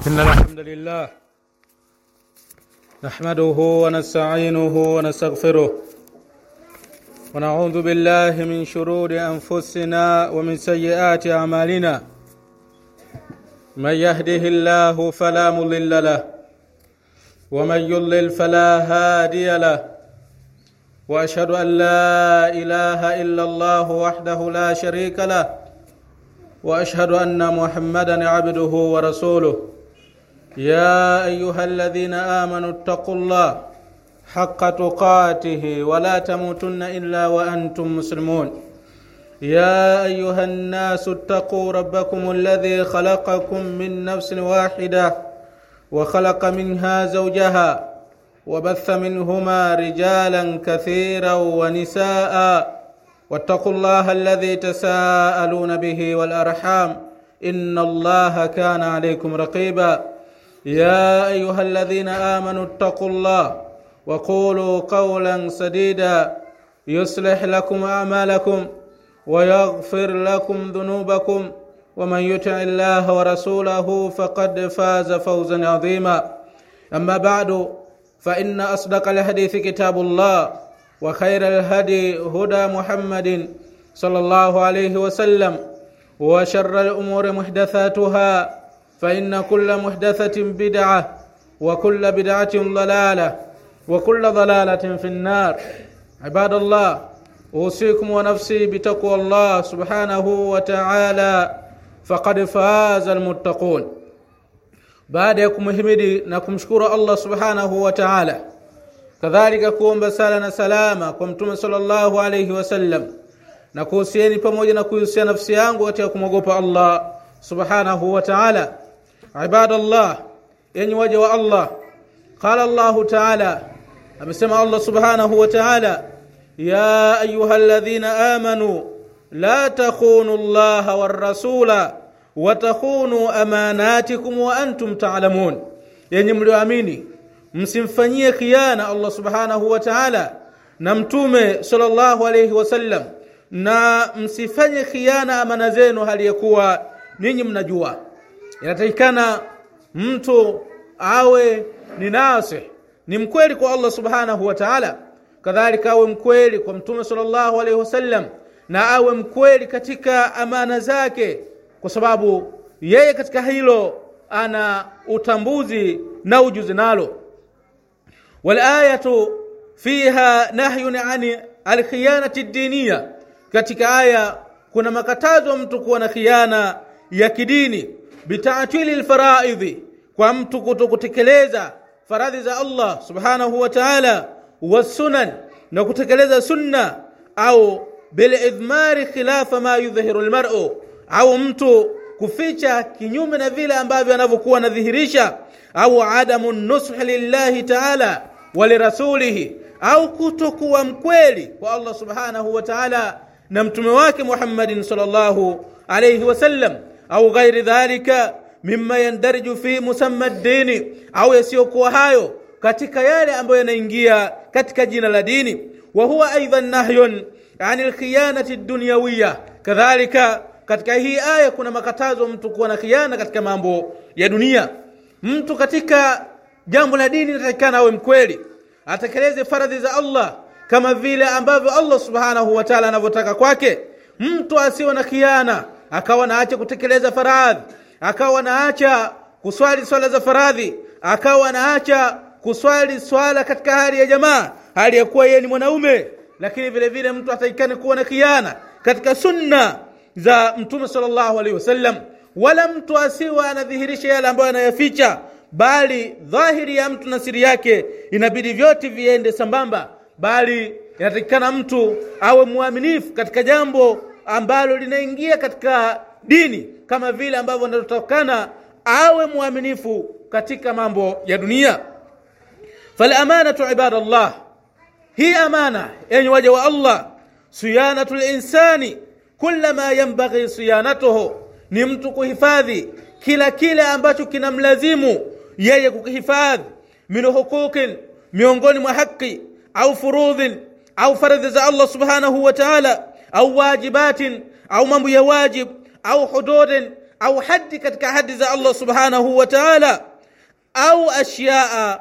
إن الحمد لله نحمده ونستعينه ونستغفره ونعوذ بالله من شرور أنفسنا ومن سيئات أعمالنا من يهده الله فلا مضل له ومن يضلل فلا هادي له واشهد ان لا اله الا الله وحده لا شريك له واشهد ان محمدا عبده ورسوله يا ايها الذين امنوا اتقوا الله حق تقاته ولا تموتن الا وانتم مسلمون يا ايها الناس اتقوا ربكم الذي خلقكم من نفس واحده وخلق منها زوجها وبث منهما رجالا كثيرا ونساء واتقوا الله الذي تساءلون به والارحام ان الله كان عليكم رقيبا يا ايها الذين امنوا اتقوا الله وقولوا قولا سديدا يصلح لكم اعمالكم ويغفر لكم ذنوبكم ومن يطع الله ورسوله فقد فاز فوزا عظيما اما بعد فان اصدق الحديث كتاب الله وخير الهدي هدى محمد صلى الله عليه وسلم وشر الامور محدثاتها فان كل محدثه بدعه وكل بدعه ضلاله وكل ضلاله في النار عباد الله اوصيكم ونفسي بتقوى الله سبحانه وتعالى faqad faza almuttaqun baada ya kumhimidi na kumshukuru Allah subhanahu wa ta'ala kadhalika kuomba sala na salama kwa mtume sallallahu alayhi wasallam na kuhusieni pamoja na kuhusia nafsi yangu katika kumwogopa Allah subhanahu wa ta'ala ibadallah yenye waja wa Allah qala Allah ta'ala amesema Allah subhanahu wa ta'ala ya ayyuhalladhina amanu لا تخونوا الله والرسول وتخونوا أماناتكم وأنتم تعلمون yenye mlioamini msimfanyie khiana Allah subhanahu wa ta'ala na mtume sallallahu alayhi wasallam na msifanye khiana amana zenu hali ya kuwa ninyi mnajua inatakikana mtu awe ni nasi ni mkweli kwa Allah subhanahu wa ta'ala kadhalika awe mkweli kwa mtume sallallahu alayhi wasallam na awe mkweli katika amana zake kwa sababu yeye katika hilo ana utambuzi na ujuzi nalo walayatu fiha nahyun ani alkhiyanati diniya katika aya kuna makatazo mtu kuwa na khiana ya kidini bitaatili lfaraidhi kwa mtu kutokutekeleza faradhi za Allah subhanahu wa ta'ala wasunan na kutekeleza sunna au bilidhmari khilafa ma yudhihiru almar'u au mtu kuficha kinyume na vile ambavyo anavyokuwa anadhihirisha au adamu nusuh lillahi ta'ala wa lirasulihi au kutokuwa mkweli kwa Allah subhanahu wa ta'ala na mtume wake Muhammadin sallallahu alayhi wasallam au ghairi dhalika mimma yandariju fi musamma ad-dini au yasiyokuwa hayo katika yale ambayo yanaingia katika jina la dini wa huwa aidan nahyun anil khiyanati dunyawiya kadhalika katika hii aya kuna makatazo mtu kuwa na khiana katika mambo ya dunia mtu katika jambo la dini inatakikana awe mkweli atekeleze faradhi za Allah kama vile ambavyo Allah subhanahu wa ta'ala anavyotaka kwake mtu asiwe na khiana akawa naacha kutekeleza faradhi akawa naacha kuswali swala za faradhi akawa naacha kuswali swala katika hali ya jamaa hali ya kuwa yeye ni mwanaume lakini vile vile mtu ataikane kuwa na khiana katika sunna za mtume sallallahu alaihi wasallam wala mtu asiwe anadhihirisha yale ambayo anayaficha bali dhahiri ya mtu na siri yake inabidi vyote viende sambamba bali inatakikana mtu awe mwaminifu katika jambo ambalo linaingia katika dini kama vile ambavyo inatokana awe mwaminifu katika mambo ya dunia falamanatu ibadallah hii amana yenye waja wa Allah siyanatu linsani kula ma yanbaghi siyanatuhu ni mtu kuhifadhi kila kile ambacho kinamlazimu yeye kukihifadhi min huquqin miongoni mwa haki au furudhin au faradhi za Allah subhanahu wa ta'ala au wajibatin au mambo ya wajib au hududin au hadi katika hadi za Allah subhanahu wa ta'ala au ashyaa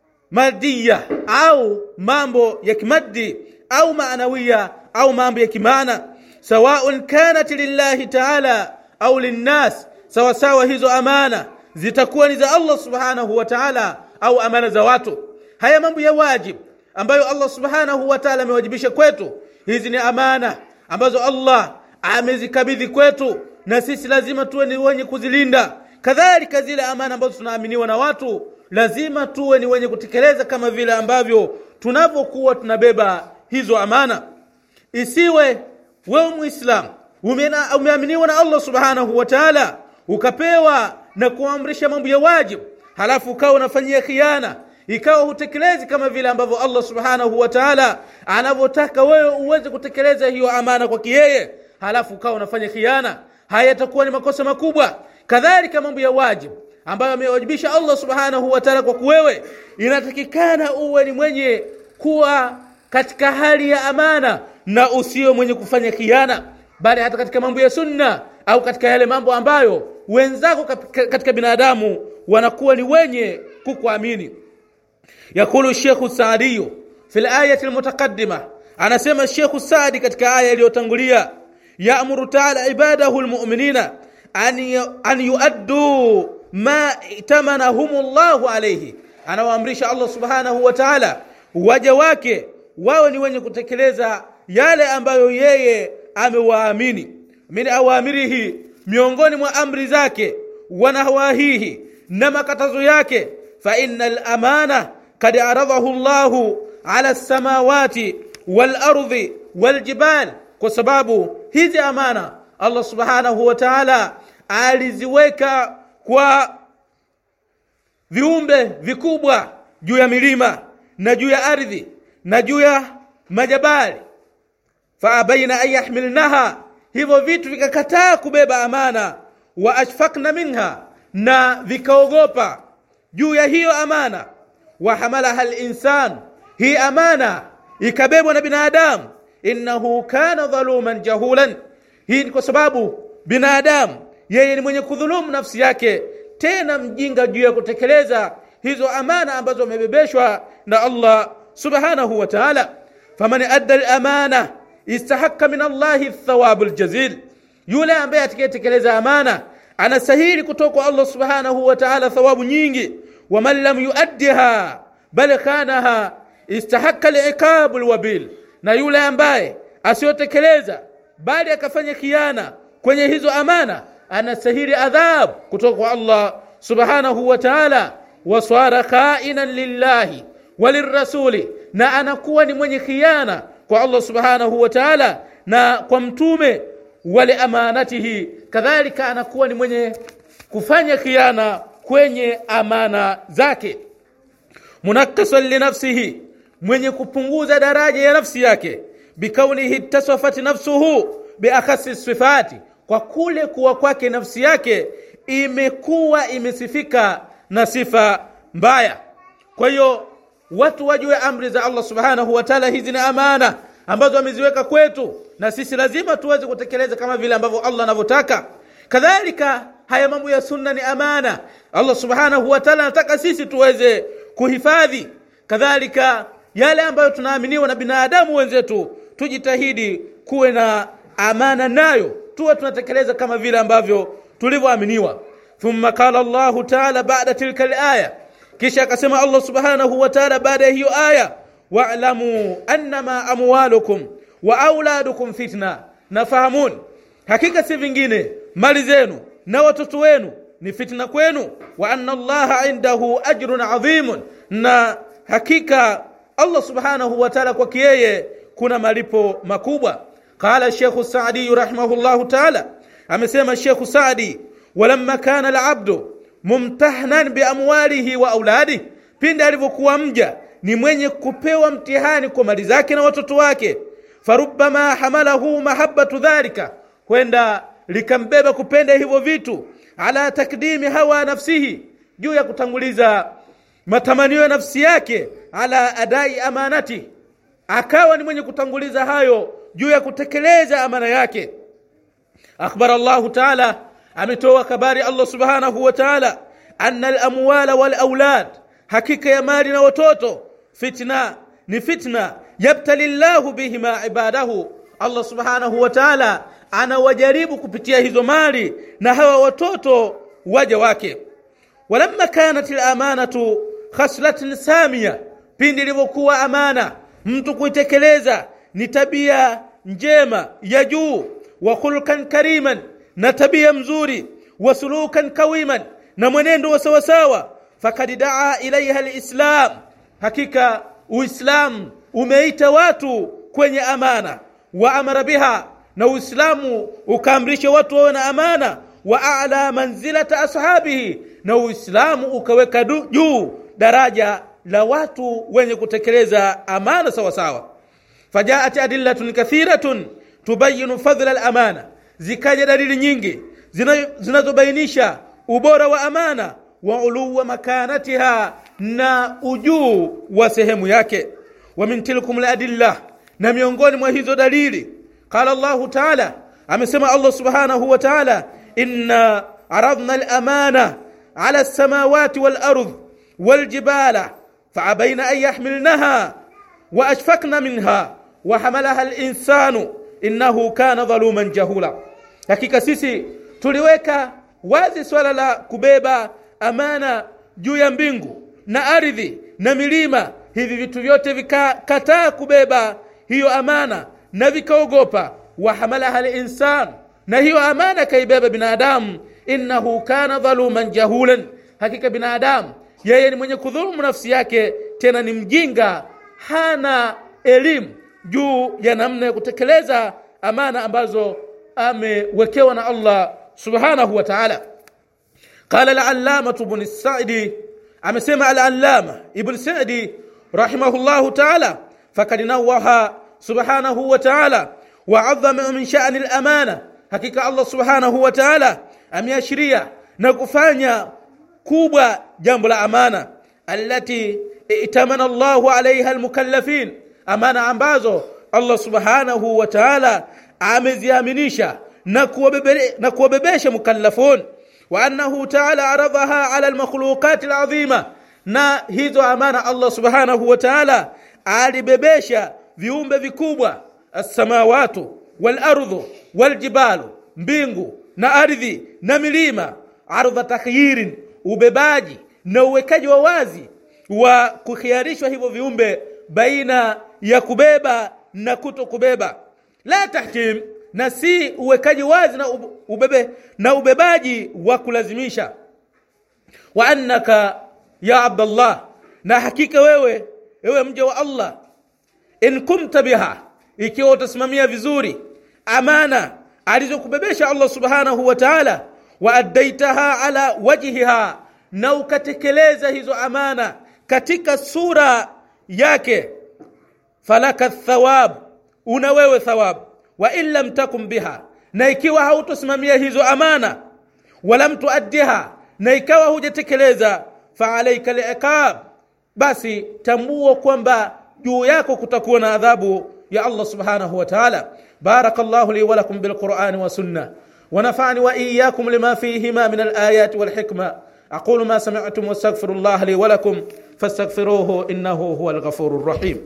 madiya au mambo ya kimaddi au maanawiya au mambo ya kimaana sawaun kanat lillahi ta'ala au linnas sawa sawa hizo amana zitakuwa ni za Allah subhanahu wa ta'ala au amana za watu haya mambo ya wajib ambayo Allah subhanahu wa ta'ala amewajibisha kwetu hizi ni amana ambazo Allah amezikabidhi kwetu na sisi lazima tuwe ni wenye kuzilinda kadhalika zile amana ambazo tunaaminiwa na watu lazima tuwe ni wenye kutekeleza kama vile ambavyo tunavyokuwa tunabeba hizo amana isiwe wewe muislam umeaminiwa na Allah subhanahu wa ta'ala ukapewa na kuamrisha mambo ya wajibu halafu ukawa unafanyia khiana ikawa hutekelezi kama vile ambavyo Allah subhanahu wa ta'ala anavyotaka wewe uweze kutekeleza hiyo amana kwa kiyeye halafu ukawa unafanya khiana haya yatakuwa ni makosa makubwa kadhalika mambo ya wajibu ambayo amewajibisha Allah subhanahu wa ta'ala kwa kuwewe inatakikana uwe ni mwenye kuwa katika hali ya amana na usio mwenye kufanya khiana bali hata katika mambo ya sunna au katika yale mambo ambayo wenzako katika binadamu wanakuwa ni wenye kukuamini yakulu Sheikh Saadi fi al-ayati al-mutaqaddima anasema Sheikh Saadi katika aya iliyotangulia ya'muru ta'ala ibadahu al-mu'minina an an yuaddu ma itamanahum Allah alayhi anawaamrisha Allah subhanahu wa ta'ala waja wake wawe ni wenye kutekeleza yale ambayo yeye amewaamini min awamirihi miongoni mwa amri zake wanawahihi na makatazo yake fa innal amana kad aradahu Allah ala samawati wal ardi wal jibal kwa sababu hizi amana Allah subhanahu wa ta'ala aliziweka kwa viumbe vikubwa juu ya milima na juu ya ardhi na juu ya majabali faabaina an yahmilnaha hivyo vitu vikakataa kubeba amana wa ashfaqna minha na vikaogopa juu ya hiyo amana wa hamalaha linsan hii amana ikabebwa na binadamu innahu kana dhaluman jahulan hii ni kwa sababu binadamu yeye ni mwenye kudhulumu nafsi yake tena mjinga juu ya kutekeleza hizo amana ambazo amebebeshwa na Allah subhanahu wa ta'ala faman adda al-amana istahaqqa min Allah thawabu al-jazil yule ambaye atakayetekeleza amana anastahili kutoka kwa Allah subhanahu wa ta'ala thawabu nyingi wa man lam yuaddiha bal khanaha istahaqqa al-iqab al-wabil na yule ambaye asiyotekeleza bali akafanya khiana kwenye hizo amana anastahili adhab kutoka kwa Allah subhanahu wa ta'ala waswara khainan lillahi walirrasuli na anakuwa ni mwenye khiana kwa Allah subhanahu wa ta'ala na kwa mtume wale amanatihi kadhalika anakuwa ni mwenye kufanya khiana kwenye amana zake munakkasan linafsihi mwenye kupunguza daraja ya nafsi yake bikaunihi tasafat nafsuhu biakhasi sifati kwa kule kuwa kwake nafsi yake imekuwa imesifika na sifa mbaya kwa hiyo watu wajue amri za Allah subhanahu wa ta'ala hizi ni amana ambazo ameziweka kwetu na sisi lazima tuweze kutekeleza kama vile ambavyo Allah anavyotaka kadhalika haya mambo ya sunna ni amana Allah subhanahu wa ta'ala anataka sisi tuweze kuhifadhi kadhalika yale ambayo tunaaminiwa na binadamu wenzetu tujitahidi kuwe na amana nayo tuwe tunatekeleza kama vile ambavyo tulivyoaminiwa thumma qala Allah ta'ala ba'da tilka al-aya kisha akasema Allah subhanahu wa ta'ala baada ya hiyo aya wa'lamu annama amwalukum wa auladukum fitna nafahamun hakika si vingine mali zenu na watoto wenu ni fitna kwenu wa anna Allah indahu ajrun adhimun na hakika Allah subhanahu wa ta'ala kwa yeye kuna malipo makubwa qala Sheikh Saadi rahimahullahu ta'ala amesema Sheikh Saadi walamma kana al-abdu mumtahnan biamwalihi wa auladi pindi alivyokuwa mja ni mwenye kupewa mtihani kwa mali zake na watoto wake farubbama hamalahu mahabbatu dhalika kwenda likambeba kupenda hivyo vitu ala takdimi hawa nafsihi juu ya kutanguliza matamanio ya nafsi yake ala adai amanati akawa ni mwenye kutanguliza hayo juu ya kutekeleza amana yake akhbara Allah ta'ala ametoa habari Allah subhanahu wa ta'ala anna al-amwala wal aulad hakika ya mali na watoto fitna ni fitna yabtali llahu bihima ibadahu Allah subhanahu wa ta'ala anawajaribu kupitia hizo mali na hawa watoto waja wake walamma kanat al-amanatu khaslatin samia pindi ilivyokuwa amana mtu kuitekeleza ni tabia njema ya juu wa khulqan kariman na tabia mzuri wa sulukan kawiman na mwenendo wa sawasawa fakad daa ilaiha alislam hakika uislamu umeita watu kwenye amana wa amara biha na uislamu ukaamrisha watu wawe na amana wa a'la manzilata ashabihi na uislamu ukaweka juu daraja la watu wenye kutekeleza amana sawa sawa fajaat adillatun kathiratun tubayinu fadla al-amana zikaja dalili nyingi zinazobainisha ubora wa amana wa uluwa makanatiha na ujuu wa sehemu yake wa min tilkum al-adillah na miongoni mwa hizo dalili qala Allah ta'ala amesema Allah subhanahu wa ta'ala inna aradna al-amana ala as-samawati wal-ardh wal-jibala فعبين أن يحملنها وأشفقن منها وحملها الإنسان إنه كان ظلوما جهولا hakika sisi tuliweka wazi swala la kubeba amana juu ya mbingu na ardhi na milima hivi vitu vyote vikakataa kubeba hiyo amana na vikaogopa wahamalaha linsan na hiyo amana kaibeba binadamu innahu kana dhaluman jahulan hakika binadamu yeye ni mwenye kudhulumu nafsi yake tena ni mjinga hana elimu juu ya namna ya kutekeleza amana ambazo amewekewa na Allah subhanahu wa ta'ala qala al-allama ibn sa'di amesema al-allama ibn sa'di rahimahullah ta'ala fakad nawaha subhanahu wa ta'ala wa 'azzama min sha'ni al-amana hakika Allah subhanahu wa ta'ala ameashiria na kufanya kubwa jambo la amana allati itamana Allahu alaiha almukallafin amana ambazo Allah subhanahu wa ta'ala ameziaminisha na kuwabebe na kuwabebesha mukallafun wa annahu ta'ala aradaha ala almakhluqat alazima na hizo amana Allah subhanahu wa ta'ala alibebesha viumbe vikubwa as-samawatu wal ardhu wal jibalu mbingu na ardhi na milima ardha takhyirin ubebaji na uwekaji wa wazi wa kukhiarishwa hivyo viumbe baina ya kubeba na kuto kubeba la tahkim na si uwekaji wazi na ubebe na ubebaji wa kulazimisha wa annaka ya abdallah na hakika wewe wewe mja wa Allah in kumta biha ikiwa utasimamia vizuri amana alizokubebesha Allah subhanahu wa ta'ala wa addaitaha ala wajhiha na ukatekeleza hizo amana katika sura yake falaka thawab una wewe thawab wa in lam takum biha na ikiwa hautosimamia hizo amana walam tuaddiha na ikawa hujatekeleza fa alayka liqab basi tambua kwamba juu yako kutakuwa na adhabu ya Allah subhanahu wa ta'ala barakallahu li wa lakum bil qur'ani wa sunnah ونفعني وإياكم لما فيهما من الآيات والحكمة أقول ما سمعتم واستغفر الله لي ولكم فاستغفروه إنه هو الغفور الرحيم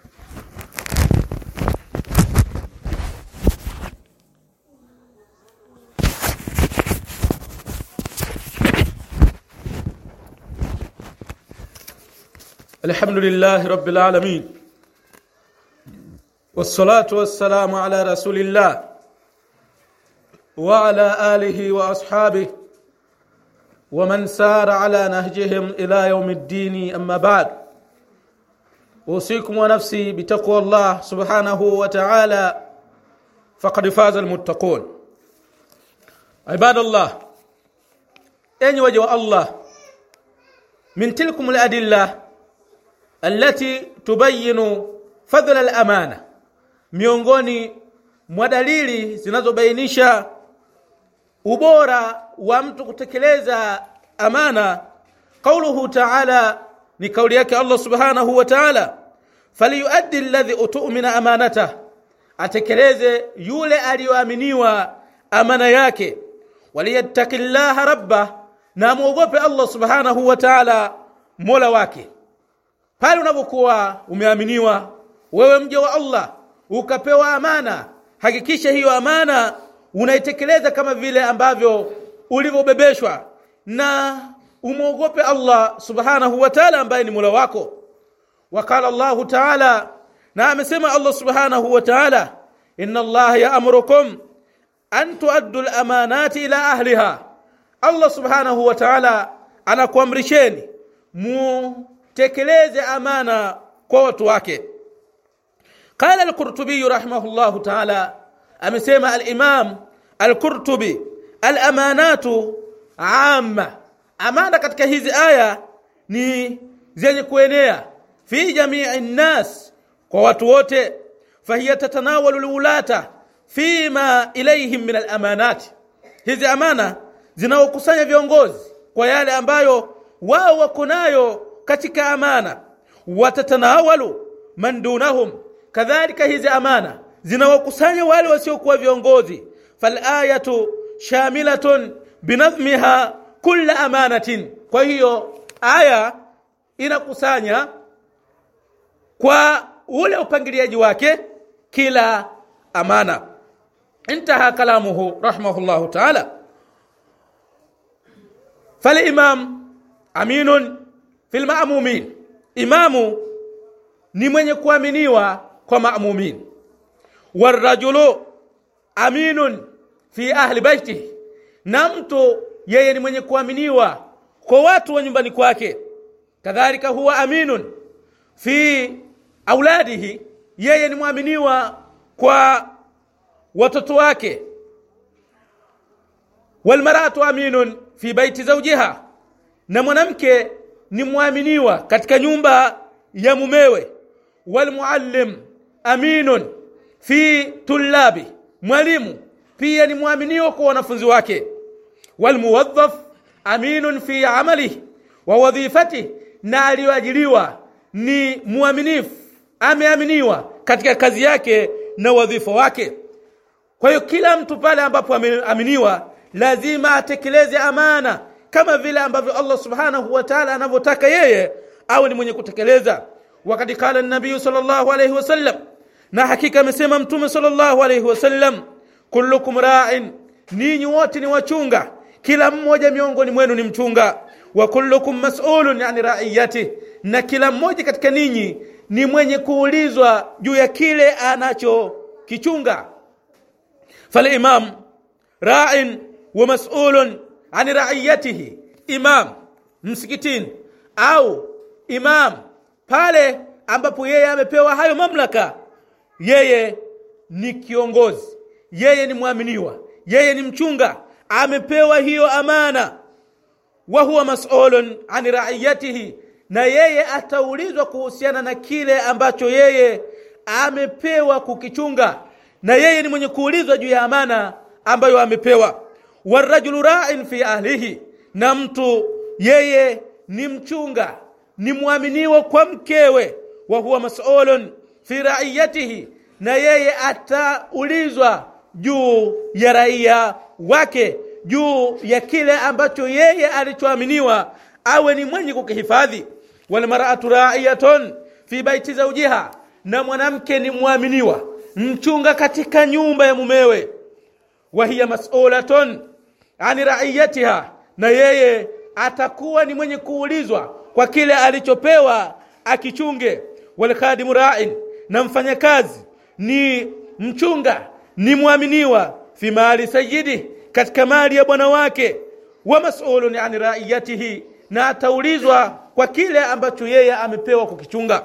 الحمد لله رب العالمين والصلاة والسلام على رسول الله وعلى آله وأصحابه ومن سار على نهجهم إلى يوم الدين أما بعد أوصيكم ونفسي بتقوى الله سبحانه وتعالى فقد فاز المتقون عباد الله أين وجه الله من تلكم الأدلة التي تبين فضل الأمانة miongoni mwa dalili zinazobainisha ubora wa mtu kutekeleza amana qauluhu ta'ala ni kauli yake Allah subhanahu wa ta'ala falyuaddi alladhi utumina amanata atekeleze yule aliyoaminiwa amana yake waliyattaqillaha rabba na muogope Allah subhanahu wa ta'ala mola wake pale unapokuwa umeaminiwa wewe mja wa Allah ukapewa amana hakikisha hiyo amana unaitekeleza kama vile ambavyo ulivyobebeshwa na umwogope Allah subhanahu wa ta'ala ambaye ni mola wako وقال الله تعالى نعم سمع الله سبحانه وتعالى إن الله يأمركم أن تؤدوا الأمانات إلى أهلها الله سبحانه وتعالى أنا kuamrisheni mutekeleze amana kwa watu wake قال القرطبي رحمه الله تعالى amesema al-Imam al-Qurtubi al-amanatu amma amana katika hizi aya ni zenye kuenea fi jamii nnas kwa watu wote fahiya tatanawalu lulata fima ilayhim min alamanati hizi amana zinaokusanya viongozi kwa yale ambayo wao wako nayo katika amana watatanawalu man dunahum kadhalika hizi amana zinawakusanya wale wasiokuwa viongozi falayatu shamilatun binadhmiha kulla amanatin kwa hiyo aya inakusanya kwa ule upangiliaji wake kila amana intaha kalamuhu rahimahullahu ta'ala falimam aminun fil ma'mumin imamu ni mwenye kuaminiwa kwa ma'mumin warajulu aminun fi ahli baitihi na mtu yeye ni mwenye kuaminiwa kwa watu wa nyumbani kwake kadhalika huwa aminun fi auladihi yeye ni mwaminiwa kwa watoto wake walmaratu aminun fi baiti zawjiha na mwanamke ni mwaminiwa katika nyumba ya mumewe walmuallim aminun fi tullabi mwalimu pia ni mwaminiwa kwa wanafunzi wake walmuwaddaf aminun fi amalihi wa wadhifatihi na aliyoajiriwa ni muaminifu ameaminiwa katika kazi yake na wadhifa wake kwa hiyo kila mtu pale ambapo ameaminiwa lazima atekeleze amana kama vile ambavyo Allah subhanahu wa ta'ala anavyotaka yeye awe ni mwenye kutekeleza wakati kala nabii sallallahu alayhi wasallam na hakika amesema mtume sallallahu alayhi wasallam kullukum ra'in ninyi wote ni wachunga kila mmoja miongoni mwenu ni mchunga wa kullukum mas'ulun yani ra'iyati na kila mmoja katika ninyi ni mwenye kuulizwa juu ya kile anachokichunga fal imam ra'in wa mas'ulun an ra'iyatihi imam msikitini au imam pale ambapo yeye amepewa hayo mamlaka yeye ni kiongozi yeye ni mwaminiwa yeye ni mchunga amepewa hiyo amana wa huwa mas'ulun an ra'iyatihi na yeye ataulizwa kuhusiana na kile ambacho yeye amepewa kukichunga na yeye ni mwenye kuulizwa juu ya amana ambayo amepewa warajulu ra'in fi ahlihi na mtu yeye ni mchunga ni mwaminiwa kwa mkewe wa huwa mas'ulun fi ra'iyatihi na yeye ataulizwa juu ya raia wake juu ya kile ambacho yeye alichoaminiwa awe ni mwenye kukihifadhi wal mar'atu ra'iyatun fi baiti zawjiha na mwanamke ni mwaminiwa mchunga katika nyumba ya mumewe wa hiya mas'ulatun ani ra'iyatiha na yeye atakuwa ni mwenye kuulizwa kwa kile alichopewa akichunge wal khadimu ra'in na mfanyakazi ni mchunga ni mwaminiwa fi mali sayyidi katika mali ya bwana wake wa mas'ulun an ra'iyatihi na ataulizwa kwa kile ambacho yeye amepewa kukichunga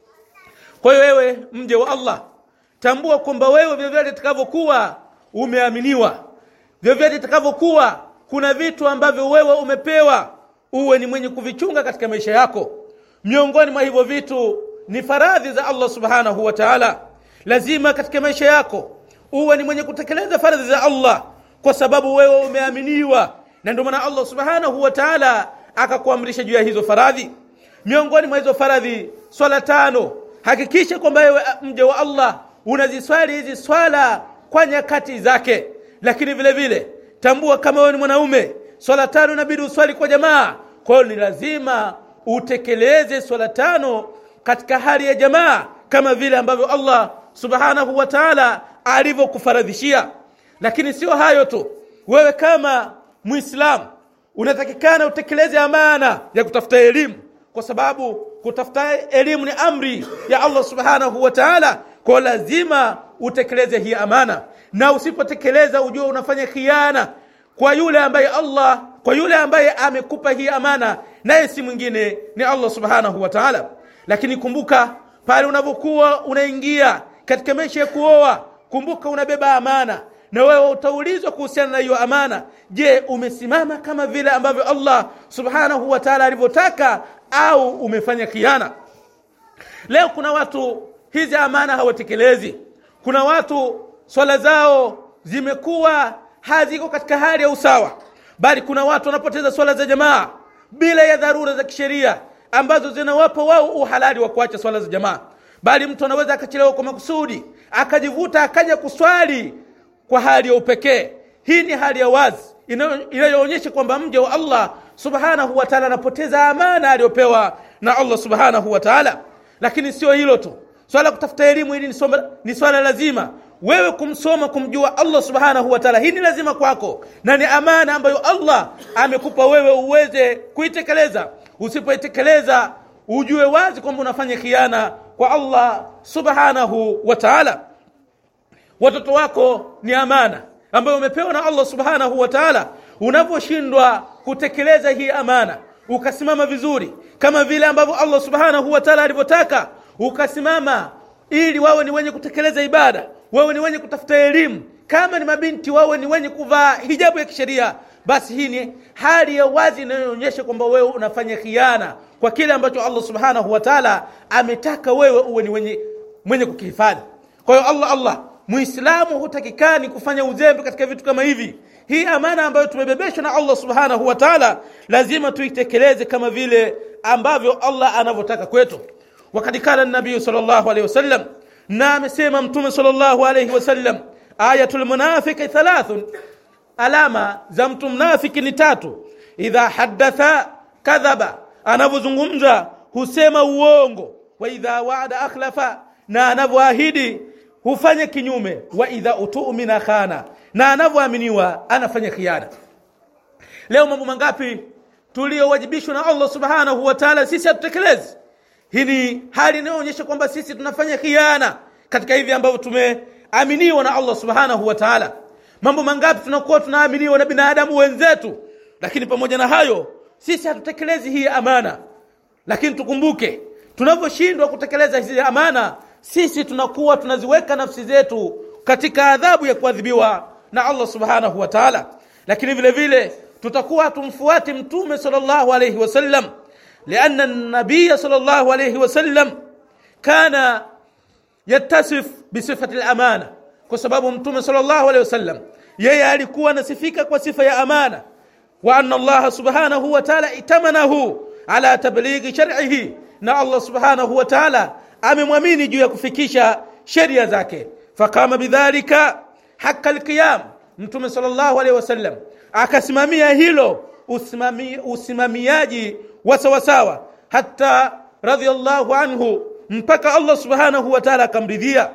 kwa hiyo wewe mje wa Allah tambua kwamba wewe vyovyote itakavyokuwa umeaminiwa vyovyote itakavyokuwa kuna vitu ambavyo wewe umepewa uwe ni mwenye kuvichunga katika maisha yako miongoni mwa hivyo vitu ni faradhi za Allah subhanahu wa ta'ala lazima katika maisha yako uwe ni mwenye kutekeleza faradhi za Allah kwa sababu wewe umeaminiwa na ndio maana Allah subhanahu wa ta'ala akakuamrisha juu ya hizo faradhi miongoni mwa hizo faradhi swala tano hakikisha kwamba wewe mja wa Allah unaziswali hizi swala kwa nyakati zake lakini vile vile tambua kama wewe ni mwanaume swala tano inabidi uswali kwa jamaa kwa hiyo ni lazima utekeleze swala tano katika hali ya jamaa kama vile ambavyo Allah subhanahu wa ta'ala alivyokufaradhishia lakini sio hayo tu wewe kama muislamu unatakikana utekeleze amana ya kutafuta elimu kwa sababu kutafuta elimu ni amri ya Allah subhanahu wa ta'ala kwa lazima utekeleze hii amana na usipotekeleza ujue unafanya khiana kwa yule ambaye Allah kwa yule ambaye amekupa hii amana naye si mwingine ni Allah subhanahu wa ta'ala lakini kumbuka pale unapokuwa unaingia katika maisha ya kuoa kumbuka unabeba amana na wewe utaulizwa kuhusiana na hiyo amana je umesimama kama vile ambavyo Allah subhanahu wa ta'ala alivyotaka au umefanya khiana leo kuna watu hizi amana hawatekelezi kuna watu swala zao zimekuwa haziko katika hali ya usawa bali kuna watu wanapoteza swala za jamaa bila ya dharura za kisheria ambazo zinawapa wao uhalali wa kuacha swala za jamaa bali mtu anaweza akachelewa kwa makusudi akajivuta akaja kuswali kwa hali ya upekee hii ni hali ya wazi inayoonyesha kwamba mja wa Allah subhanahu wa ta'ala anapoteza amana aliyopewa na Allah subhanahu wa ta'ala lakini sio hilo tu swala kutafuta elimu hili ni swala lazima wewe kumsoma kumjua Allah subhanahu wa ta'ala hii ni lazima kwako na ni amana ambayo Allah amekupa wewe uweze kuitekeleza usipoitekeleza ujue wazi kwamba unafanya khiana kwa Allah subhanahu wa ta'ala watoto wako ni amana ambayo umepewa na Allah subhanahu wa ta'ala unaposhindwa kutekeleza hii amana ukasimama vizuri kama vile ambavyo Allah subhanahu wa ta'ala alivyotaka ukasimama ili wawe ni wenye kutekeleza ibada wawe ni wenye kutafuta elimu kama ni mabinti wawe ni wenye kuvaa hijabu ya kisheria basi hii ni hali ya wazi inayoonyesha kwamba wewe unafanya khiana kwa kile ambacho Allah subhanahu wa ta'ala ametaka wewe uwe ni wenye mwenye kukihifadhi kwa hiyo Allah Allah muislamu hutakikani kufanya uzembe katika vitu kama hivi hii amana ambayo tumebebeshwa na Allah subhanahu wa ta'ala lazima tuitekeleze kama vile ambavyo Allah anavyotaka kwetu wakati kala nabii sallallahu alayhi wasallam na amesema mtume sallallahu alayhi wasallam ayatul munafiqi thalathun alama za mtu mnafiki ni tatu idha haddatha kadhaba anavyozungumza husema uongo wa idha waada akhlafa na anavyoahidi hufanya kinyume wa idha utumina khana na anavyoaminiwa anafanya khiana leo mambo mangapi tuliyowajibishwa na Allah subhanahu wa ta'ala sisi hatutekelezi hii ni hali inayoonyesha kwamba sisi tunafanya khiana katika hivi ambavyo tumeaminiwa na Allah subhanahu wa ta'ala mambo mangapi tunakuwa tunaaminiwa na binadamu wenzetu lakini pamoja na hayo sisi hatutekelezi hii amana lakini tukumbuke tunaposhindwa kutekeleza hizi amana sisi tunakuwa tunaziweka nafsi zetu katika adhabu ya kuadhibiwa na Allah subhanahu wa ta'ala lakini vile vile tutakuwa tumfuati mtume sallallahu alayhi wasallam لأن النبي صلى الله عليه وسلم كان يتصف بصفة الأمانة كسبب متوم صلى الله عليه وسلم yeye alikuwa anasifika kwa sifa ya amana wa anna Allah subhanahu wa ta'ala itamanahu ala tablighi shar'ihi na Allah subhanahu wa ta'ala amemwamini juu ya kufikisha sheria zake fakama bidhalika haka alqiyam mtume sallallahu alaihi wasallam akasimamia hilo usimami, usimamiaji wa sawasawa hata radhiallahu anhu mpaka Allah subhanahu wa ta'ala akamridhia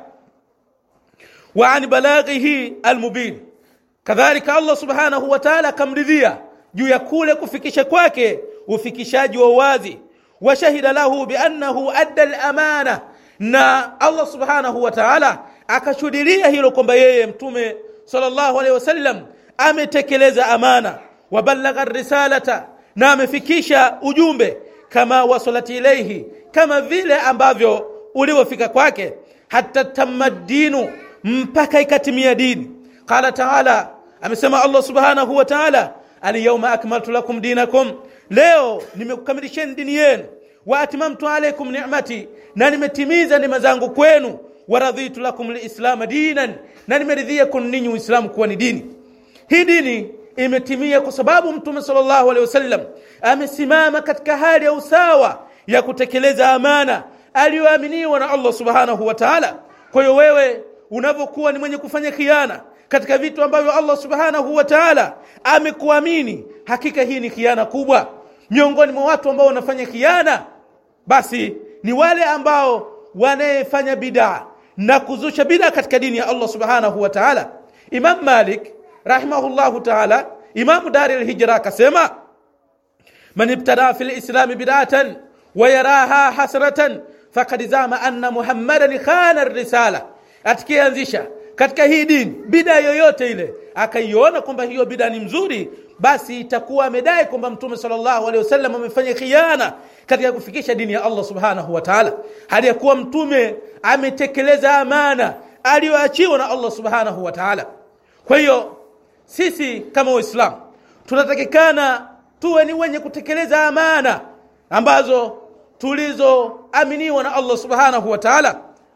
wa an balaghihi almubin kadhalika Allah subhanahu wa ta'ala akamridhia juu ya kule kufikisha kwake ufikishaji wa wazi wa shahida lahu bi annahu adda al-amana na Allah subhanahu wa ta'ala akashuhudia hilo kwamba yeye mtume sallallahu alaihi wasallam ametekeleza amana wa balagha risalata na amefikisha ujumbe kama wasalat ilayhi kama vile ambavyo ulivyofika kwake hata tamaddinu mpaka ikatimia dini qala taala amesema Allah subhanahu wa ta'ala alyawma akmaltu lakum dinakum leo nimekukamilisheni dini yenu wa atmamtu alaykum ni'mati na nimetimiza neema zangu kwenu wa raditu lakum alislam dinan na nimeridhia kun ninyi uislamu kuwa ni dini hii dini imetimia kwa sababu mtume sallallahu alaihi wasallam amesimama katika hali ya usawa ya kutekeleza amana aliyoaminiwa na Allah subhanahu wa ta'ala kwa hiyo wewe unapokuwa ni mwenye kufanya khiana katika vitu ambavyo Allah subhanahu wa ta'ala amekuamini hakika hii ni khiana kubwa miongoni mwa watu ambao wanafanya khiana basi ni wale ambao wanayefanya bid'a na kuzusha bid'a katika dini ya Allah subhanahu wa ta'ala Imam Malik rahimahullahu ta'ala Imam Dari al-Hijra akasema man ibtada fil islam bid'atan wa yaraha hasratan faqad zama anna Muhammadan khana ar-risala atikianzisha katika hii dini bid'a yoyote ile akaiona kwamba hiyo bid'a ni mzuri basi itakuwa amedai kwamba mtume sallallahu alaihi wasallam amefanya khiana katika kufikisha dini ya Allah subhanahu wa ta'ala hali ya kuwa mtume ametekeleza amana aliyoachiwa na Allah subhanahu wa ta'ala kwa hiyo sisi kama waislamu tunatakikana tuwe ni wenye kutekeleza amana ambazo tulizoaminiwa na Allah subhanahu wa ta'ala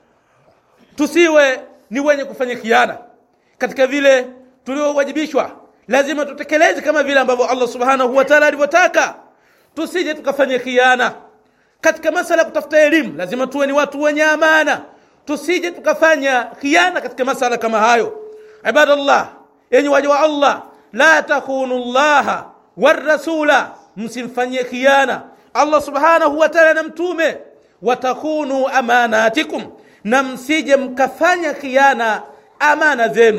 tusiwe ni wenye kufanya khiana katika vile tuliowajibishwa lazima tutekeleze kama vile ambavyo Allah subhanahu wa ta'ala alivyotaka tusije tukafanya khiana katika masala ya kutafuta elimu lazima tuwe ni watu wenye amana tusije tukafanya khiana katika masala kama hayo ibadallah yenye waja wa Allah la takunu Allah warasula msimfanyie khiana Allah subhanahu wa ta'ala na mtume watakunu amanatikum na msije mkafanya khiana amana zenu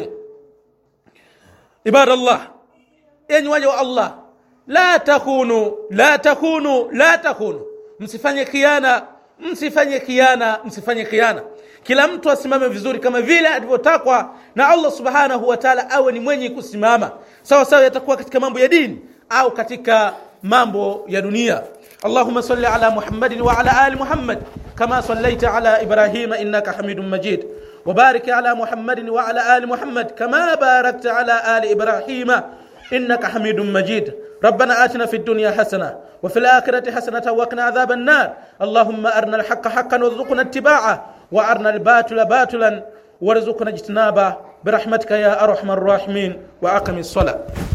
ibadallah yenye waja wa Allah la takunu la takunu la takunu msifanye khiana msifanye khiana msifanye khiana kila mtu asimame vizuri kama vile alivyotakwa na Allah subhanahu wa ta'ala awe ni mwenye kusimama sawa sawa yatakuwa katika mambo ya dini au katika mambo ya dunia اللهم صل على محمد وعلى ال محمد كما صليت على ابراهيم انك حميد مجيد وبارك على محمد وعلى ال محمد كما باركت على ال ابراهيم انك حميد مجيد ربنا آتنا في الدنيا حسنة وفي الآخرة حسنة وقنا عذاب النار اللهم أرنا الحق حقا وارزقنا اتباعه وأرنا الباطل باطلا وارزقنا اجتنابه برحمتك يا أرحم الراحمين وأقم الصلاة